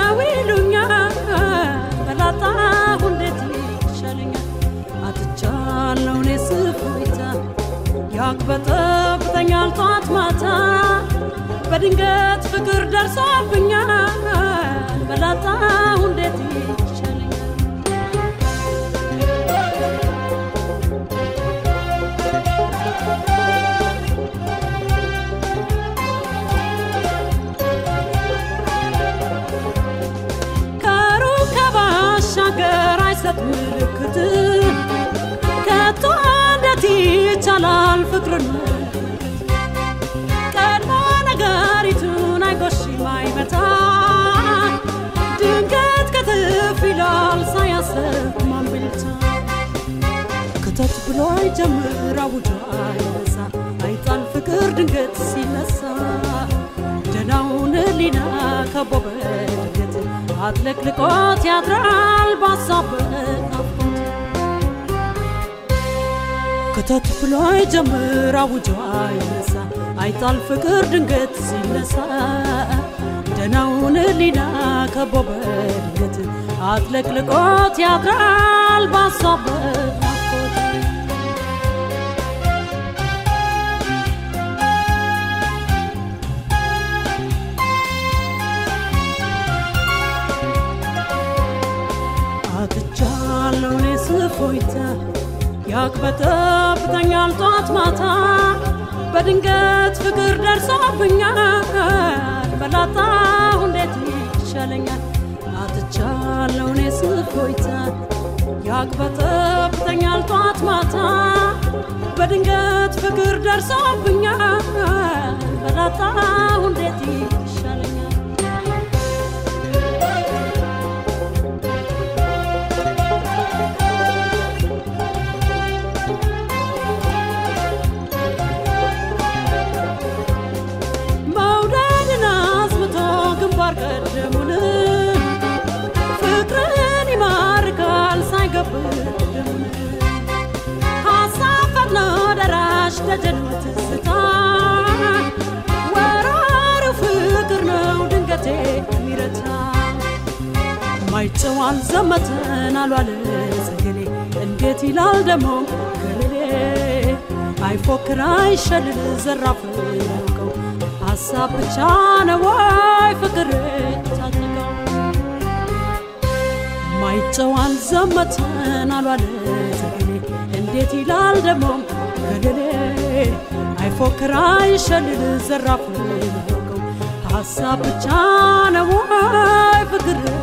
ነው ይሉኛል በላጣሁ እንዴት ይሻለኛል አጥቻለሁ እኔ ስፎይታ ያቅበጠብጠኛል ጧት ማታ በድንገት ፍቅር ደርሶብኛል በላጣሁ እንዴት ይሻለኛል ከሩቅ ከባሻገር አይሰጥ ምልክት ከቶ እንዴት ይቻላል ፍቅርን ቀድሞ ነገሪቱን አይጎሽም አይመታ ድንገት ክትፍ ይላል ሳያስብ ማንብልታ ክተት ብሎ አይጀምር አውጆ አይነሳ አይጣል ፍቅር ድንገት ሲነሳ ደናውን ሊና ከቦ በድንገት አጥለቅልቆት ያድራል ባሳብ ናፍቆት ክተት ብሎ አይጀምር አውጆ አይነሳ አይጣል ፍቅር ድንገት ሲነሳ ደናውን ሊና ከቦ በድንገት አጥለቅልቆት ያድራል ባሳብ ናፍቆት አጥቻለሁ እኔ ስፎይታ ያቅበጠብጠኛል ጧት ማታ በድንገት ፍቅር ደርሶብኛል በላጣሁ እንዴት ይሻለኛል አጥቻለሁ እኔ ስፎይታ ያቅበጠብጠኛል ጧት ማታ በድንገት ፍቅር ደርሶብኛል በላጣሁ እንዴት ይሻለኛል መውደድን አስምቶ ግንባር ቀደሙን ፍቅርን ይማርካል ሳይገብር ደሙን ሀሳብ ፈጥኖ ደራሽ ደጀን ትዝታ ወራሪው ፍቅር ነው ድንገቴ ሚረታ ማይጨው አልዘመተን አሏል ዘገሌ እንዴት ይላል ደሞ ገለሌ አይፎክር አይሸልል ዘራፍ ያውቀው ሀሳብ ብቻ ነው ወይ ፍቅር ታጥቀው ማይጨው አልዘመተን አሏል ዘገሌ እንዴት ይላል ደሞ ገለሌ አይፎክር አይሸልል ዘራፍ ያውቀው ሀሳብ ብቻ ነው ወይ ፍቅር